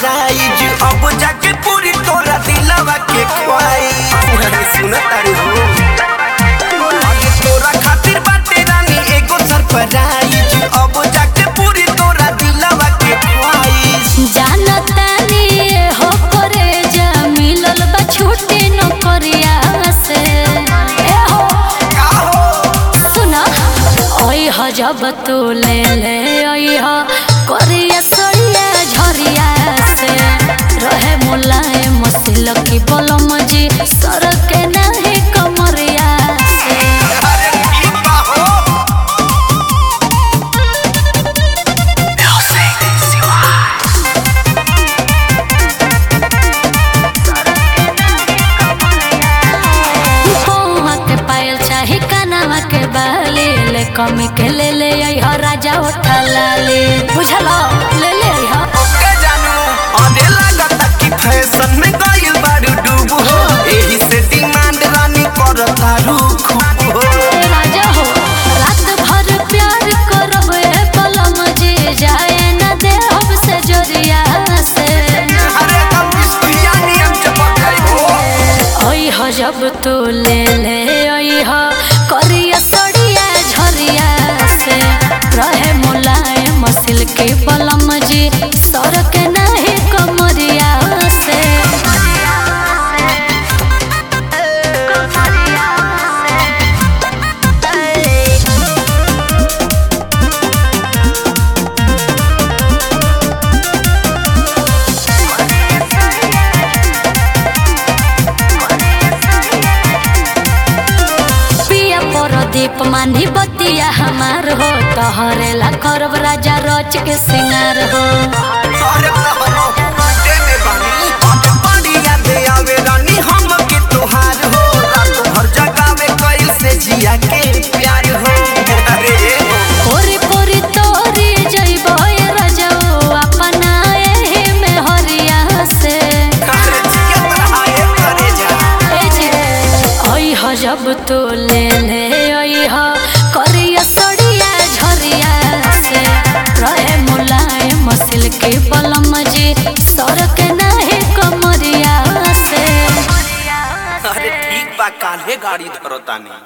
surprise अब जाके पूरी तोरा दिलवा के ख्वाई सुन तारू हो आगे तोरा खातिर बाटे रानी एगो सरप्राइज अब जाके पूरी तोरा दिलवा के ख्वाई जानतानी हो करे जा मिलल बा छुट्टी नौकरिया से ए हो का हो सुना ओई ह जब तू ले ले ओई ह करिया सड़िया झरिया से रहे मुलायम मसिल की बलम जी सर के नाही कमरिया से अरे ठीक बा हो पौवा के पायल चाहे कानवा के बाली ले कमी के ले ले आई ह राजा उठा लाली बुझलो ले ले आई ह ओके जानू अरे लागता कि फैशन में गइल बारू डूब हो एही से डिमांड रानी करता रुख हो ए राजा हो रात भर प्यार करब ए कलम जी जाए न दे हम से जोरिया से अरे कब पिया नियम चपक गई हो ओई ह जब तू ले ले ओई ह करिया सड़िया झरिया से रहे मुलायम मसिल के बलम जी सर के नाही कमरिया से पिया परदीप मानी बतिया हमार हो तहरे ला करब राजा रच के सिंगार हो अरे बहनो दे में बानी आज बड़ी याद आवे रानी हम के तोहार हो रात भर जगावे कइल से जिया के प्यार हो अरे पोरी पोरी तोरी जइबो ए रजऊ अपना एही में हरिया से अरे जिया बढ़ाए करे जा ए जे ओई ह जब तू ले ले ओई ह करिया सड़िया झरिया से रहे मुलायम मसिल के बलम जी सर के नाही कमरिया से अरे ठीक बा काल्हे गाड़ी धरतानी